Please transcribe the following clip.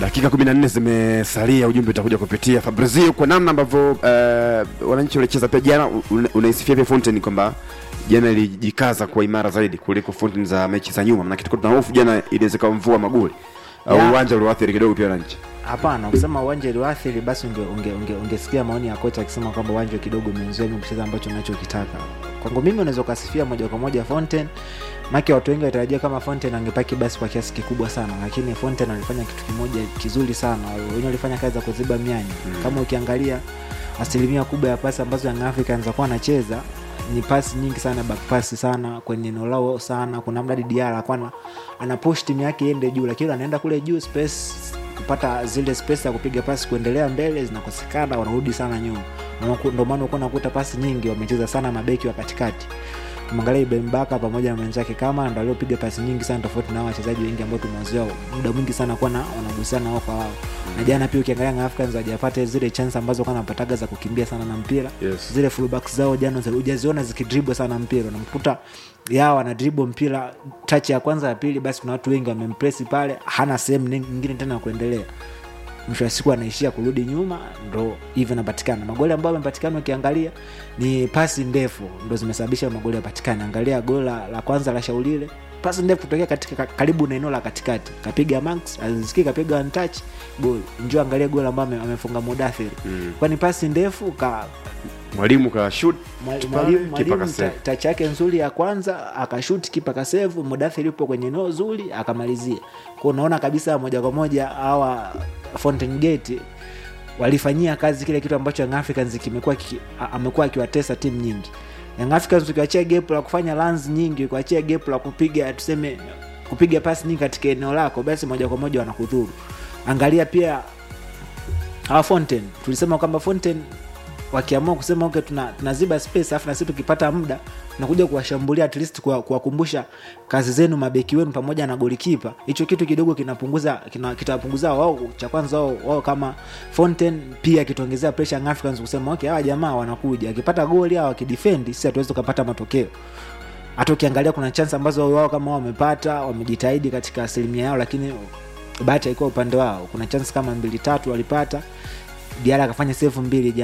dakika 14 zimesalia ujumbe utakuja kupitia fabrizio kwa namna ambavyo uh, wananchi walicheza pia jana una- unaisifia pia fountain kwamba jana ilijikaza kuwa imara zaidi kuliko fountain za mechi za nyuma manake tulikuwa tuna hofu jana inaweza ikawa mvua magoli au Ya. uwanja ulioathiri kidogo pia wananchi hapana ukisema uwanja iliwathiri basi unge, unge, unge, ungesikia maoni ya kocha akisema kwamba uwanja kidogo umezuia mimi kucheza ambacho nachokitaka kwangu mimi unaweza ukasifia moja kwa moja fountain make watu wengi walitarajia kama fountain angepaki basi kwa kiasi kikubwa sana lakini fountain alifanya kitu kimoja kizuri sana wenyewe walifanya kazi za kuziba mianya mm. kama ukiangalia asilimia kubwa ya pasi ambazo Young Africans wakuwa anacheza ni pasi nyingi sana back pass sana kwenye eneo lao sana kuna mdadi Diara alikuwa ana- ana push timu yake iende juu lakini anaenda kule juu space kupata zile space ya kupiga pasi kuendelea mbele zinakosekana wanarudi sana nyuma Unaku- ndio maana ukuwa nakuta pasi nyingi wamecheza sana mabeki wa katikati tumeangalia Ibrahim Baka pamoja na mwenzake kama ndo aliopiga pasi nyingi sana tofauti na hao wachezaji wengi ambao tumewazoea muda mwingi sana kuwa na wanagusiana wao kwa wao na jana pia ukiangalia Young Africans hawajapata zile chance ambazo kwa napataga za kukimbia sana na mpira Yes. zile fullbacks zao jana zi- hujaziona zikidribble sana mpira unamkuta yao ana dribble mpira touch ya kwanza ya pili basi kuna watu wengi wamempress pale hana sehemu nyingine tena ya kuendelea mwisho wa siku anaishia kurudi nyuma ndo hivyo inapatikana magoli ambayo amepatikana ukiangalia ni pasi ndefu ndo zimesababisha magoli yapatikana angalia goli la, la kwanza la shaulile pasi ndefu kutokea katika ka- karibu na eneo la katikati kapiga max aziziki kapiga one touch goli njo angalia goli ambayo ame- amefunga mudathiri mm. kwani pasi ndefu ka mwalimu ka shoot Mwali- pale, mwalimu kipa mwalimu kasave. ta- tachi yake nzuri ya kwanza akashuti kipa kasevu mudathiri upo kwenye eneo zuri akamalizia kwa unaona kabisa moja kwa moja hawa fountain gate walifanyia kazi kile kitu ambacho Young Africans kimekuwa kiki- a- amekuwa akiwatesa timu nyingi Young Africans ukiwachia gap la kufanya runs nyingi ukiwachia gap la kupiga tuseme kupiga pasi nyingi katika eneo lako basi moja kwa moja wanakudhuru angalia pia hawa Fonten tulisema kwamba Fonten wakiamua kusema okay, tuna, tunaziba space afu nasi tukipata muda tunakuja kuwashambulia at least kuwa- kuwakumbusha kazi zenu mabeki wenu pamoja na golikipa hicho kitu kidogo kinapunguza kina, kitawapunguza wao cha kwanza wao, wao kama Fonten pia kituongezea pressure Young Africans kusema okay hawa jamaa wanakuja akipata goli au akidefend sisi hatuwezi tukapata matokeo hata ukiangalia kuna chance ambazo wao kama wao wamepata wamejitahidi katika asilimia yao lakini bahati haikuwa upande wao kuna chance kama mbili tatu walipata diara akafanya sefu mbili